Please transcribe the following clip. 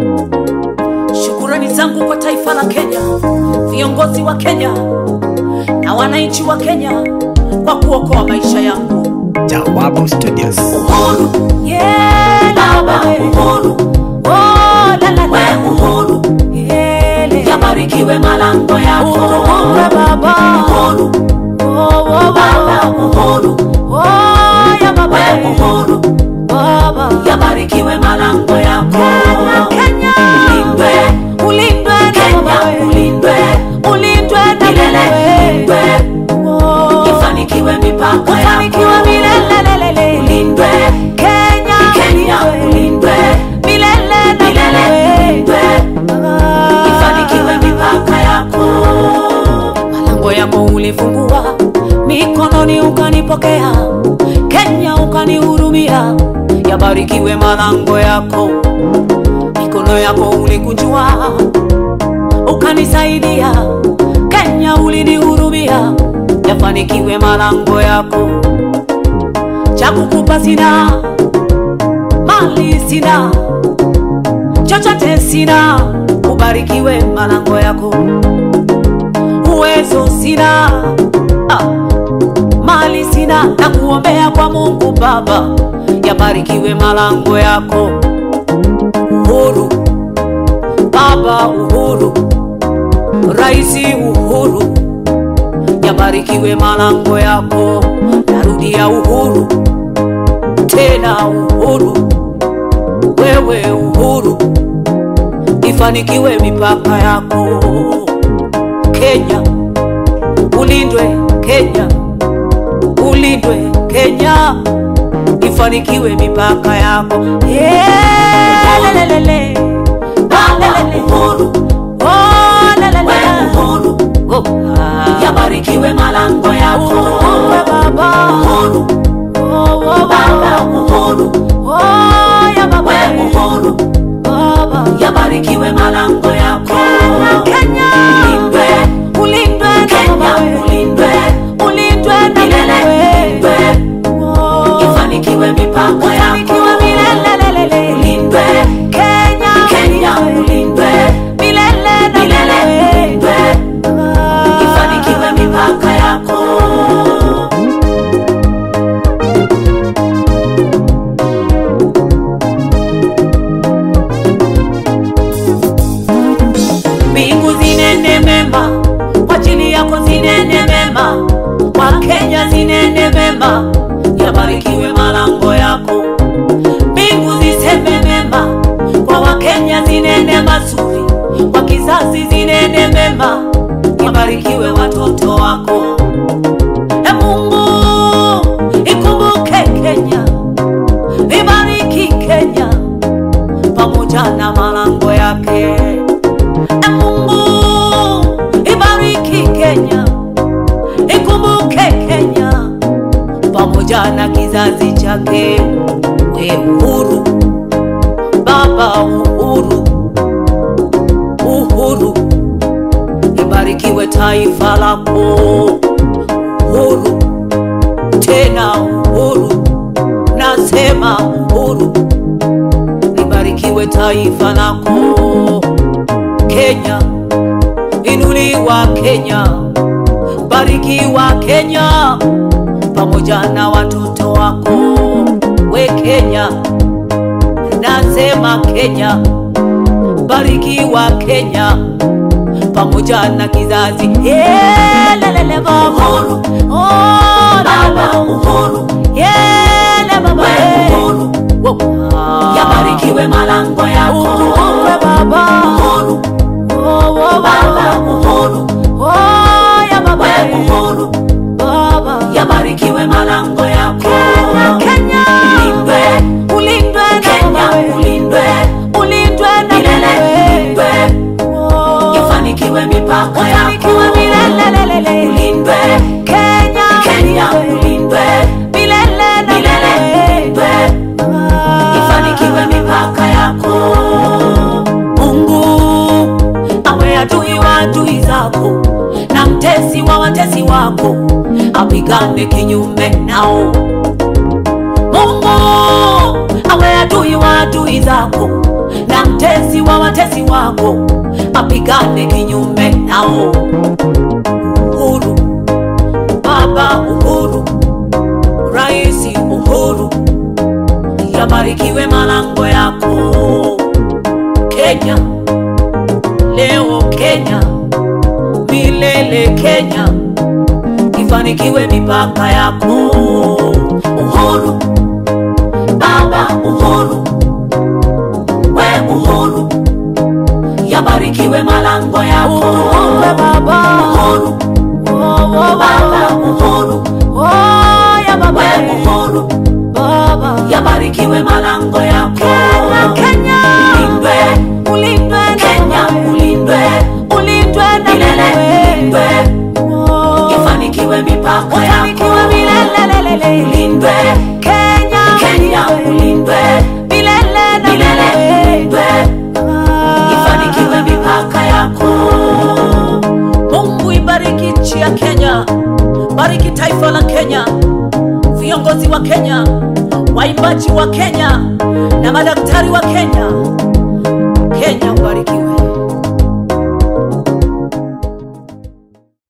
Shukurani zangu kwa taifa la Kenya, viongozi wa Kenya na wananchi wa Kenya kwa kuokoa maisha yangu. Jawabu Studios. Uhuru, yeah, baba, uhuru, oh, la, la, la. We uhuru, yele. Yabarikiwe malango yako. Uhuru, baba. Uhuru, oh, oh, baba, uhuru, oh, ya baba. We uhuru, baba. Yabarikiwe malango yako. Kenya, ulindwe, ulindwe na Kenya, ulindwe, ulindwe na milele, ulindwe. Ifanikiwe mipaka yako. Ifanikiwe milele, ulindwe. Kenya, Kenya, ulindwe, milele na milele, ulindwe. Ifanikiwe mipaka yako. Malango yako ulifungua, mikononi ukanipokea, Kenya ukanihurumia, yabarikiwe malango yako. Mikono yako ulikunjua, ukanisaidia, Kenya ulinihurumia, yafanikiwe malango yako. Cha kukupa sina, mali sina, chochote sina, ubarikiwe malango yako. Uwezo sina, ah, mali sina, na kuombea kwa Mungu Baba, yabarikiwe malango yako. Uhuru Baba, uhuru Raisi, uhuru yabarikiwe malango yako. Narudia uhuru tena, uhuru wewe, uhuru ifanikiwe mipaka yako. Kenya ulindwe, Kenya ulindwe, Kenya ifanikiwe mipaka yako. Yeah, lelelele. Lelelele. Oh, lelele. Oh, ah. Yabarikiwe malango yako. Uhuru, baba. Uhuru. Oh, oh, baba. Uhuru. Oh, ya baba. Uhuru. Baba. Yabarikiwe malango yako. Kenya. Ulindwe. Ulindwe na Kenya. Ulindwe. Ulindwe na milele. Ulindwe. Ifanikiwe mipaka yako. Ifanikiwe milele. Ulindwe. Kenya. Kenya. Ulindwe. Milele na milele. Ulindwe. Ifanikiwe mipaka yako. Mbingu zinene mema kwa ajili yako, zinene mema kwa Kenya, zinene mema, yabarikiwe malango yako. Mbingu ziseme mema kwa Wakenya, zinene mazuri kwa kizazi, zinene mema, yabarikiwe watoto wako. E Mungu, ikumbuke Kenya, ibariki Kenya pamoja na malango yake. E Mungu, ibariki Kenya, ikumbuke Kenya pamoja na kizazi chake. We uhuru, Baba uhuru, uhuru, ibarikiwe taifa lako. Uhuru tena uhuru, nasema uhuru, libarikiwe taifa lako. Kenya, inuliwa Kenya, barikiwa Kenya pamoja na watoto wako. We Kenya, nasema Kenya, barikiwa Kenya pamoja na kizazi. Yeah, lelele baba. Uhuru. Oh, baba uhuru. Yeah, baba. Uhuru. Yabarikiwe malango yako. Uhuru baba. Uhuru. Oh, oh, baba uhuru. Oh, ya baba. Uhuru. Baba. Yabarikiwe malango yako. Kenya. Ulindwe. Ulindwe Kenya. Ulindwe. Ulindwe na milele. Ulindwe. Ifanikiwe mipaka yako. Ifanikiwe milele. Ulindwe. Kenya. Kenya. Ulindwe. Milele na milele. Ulindwe. Ifanikiwe mipaka yako. Mungu awe adui wa adui zako na mtesi wa watesi wako, apigane kinyume nao. Mungu awe adui wa adui zako na watezi wa watezi wako apigane kinyume nao. Uhuru Baba, Uhuru Raisi Uhuru, yabarikiwe malango yako Kenya, leo Kenya, milele Kenya, ifanikiwe mipaka yako. Uhuru Baba, Uhuru we Uhuru, yabarikiwe malango yako Baba, Uhuru Baba, Uhuru we Uhuru yabarikiwe malango yako Kenya, ulindwe ulindwe na Kenya wewe. ulindwe ulindwe na milele wewe. ulindwe Oh. ifanikiwe mipaka yako Ufanikiwe milele. ulindwe Kenya, Kenya ulindwe milele na milele wewe. ulindwe Ah. ifanikiwe mipaka yako. Mungu ibariki nchi ya Kenya, bariki taifa la Kenya, viongozi wa Kenya, waimbaji wa Kenya na madaktari wa Kenya